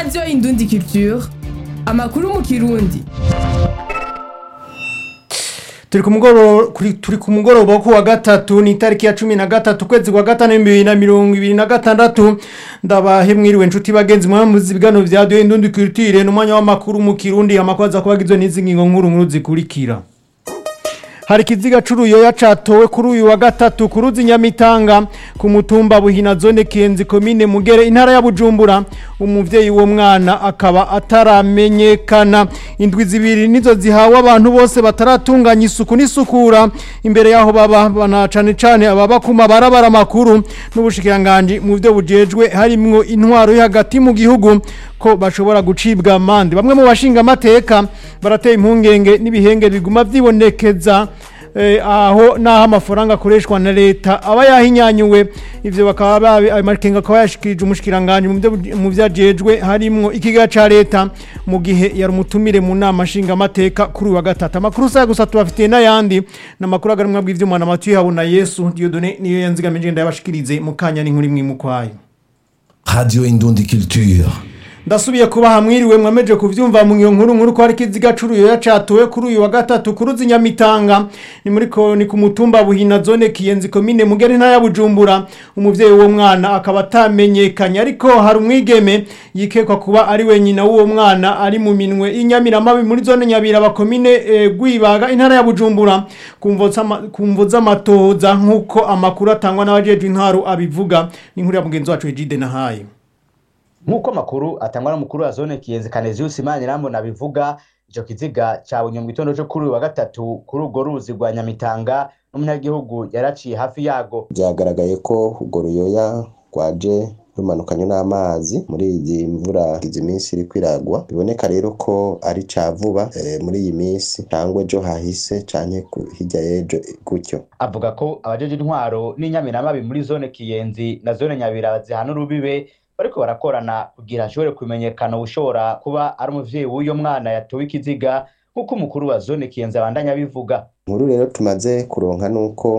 radiyo indundi culture amakuru mu kirundi turi ku mugoroba kuri- turi ku mugoroba wo kuwa gatatu ni itariki ya cumi na gatatu ukwezi kwa gatanu ibihumbi bibiri na mirongo ibiri na gatandatu ndabahe mwiriwe nshuti bagenzi mwamuzi ibiganiro vya radiyo indundi culture n'umwanya w'amakuru mu kirundi amakuru aza kuba agizwe n'izi ngingo nkuru nkuru zikurikira hari ikiziga c'uruyoya catowe kuri uyu wa gatatu ku ruzi nyamitanga ku mutumba buhina zone kenzi komine mugere intara ya bujumbura umuvyeyi w'uwo mwana akaba ataramenyekana indwi zibiri nizo zihawe abantu bose bataratunganya isuku n'isukura imbere yaho baba bana cane cane ababa ku mabarabara makuru n'ubushikiranganji mu vyo bujejwe harimwo intwaro yo hagati mu gihugu ko bashobora gucibwa amande bamwe mu bashinga amateka barateye impungenge n'ibihenge biguma vyibonekeza eh, aho naho amafaranga akoreshwa na leta aba yahinyanyuwe ivyo bakaba babi ayo makenga akaba yashikirije umushikiranganje mu vyo- mu vyajejwe harimwo ikiga ca leta mu gihe yari umutumire mu nama nshinga amateka kuri uyu wa gatatu amakuru saya gusa tubafitiye n'ayandi n'amakuru agarimwa bw'ivyuma na matu yabo Yesu Dieudonné niyo yanzigamije ndayabashikirize mu kanya n'inkuru imwe mukwayo Radio Indundi Culture. ndasubiye kuba hamwiriwe mwameje kuvyumva mu iyo nkuru nkuru ko hari kiziga c'uruyoya catowe kuri uyu wa gatatu ku ruzi nyamitanga ni muri ko ni ku mutumba buhina zone kiyenzi komine mugere ntara ya bujumbura umuvyeyi w'uwo mwana akaba atamenyekanye ariko hari umwigeme yikekwa kuba ari we nyina w'uwo mwana ari mu minwe y'inyamiramabi muri zone nyabiraba komine e, gwibaga intara ya bujumbura kumvo z'ama- kumvo z'amatohoza nk'uko amakuru atangwa n'abajejwe intwaro abivuga ni inkuru ya mugenzi wacu Egide Nahaye nk'uko amakuru atangwa n'umukuru wa zone kiyenzi kanezius imanirambona abivuga ico kiziga cabonye mu gitondo co kuri uyu wa gatatu kuri urwo ruzi rwa nyamitanga n'umunyagihugu yaraciye hafi yago byagaragaye ko urwo ruyoya rwaje rumanukanye n'amazi muri iyi mvura izi minsi iri kwiragwa biboneka rero ko ari ca vuba eh, muri iyi minsi cyangwa ejo hahise canke ku- hirya y'ejo gutyo avuga ko abajeje intwaro n'inyamiramabi muri zone kiyenzi na zone nyabiraba zihana urubibe bariko barakorana kugira hashobore kumenyekana ushobora kuba ari umuvyeyi w'uyo mwana yatowe ikiziga nk'uko umukuru wa zone kiyenzi abandanya abivuga inkuru rero tumaze kuronka nuko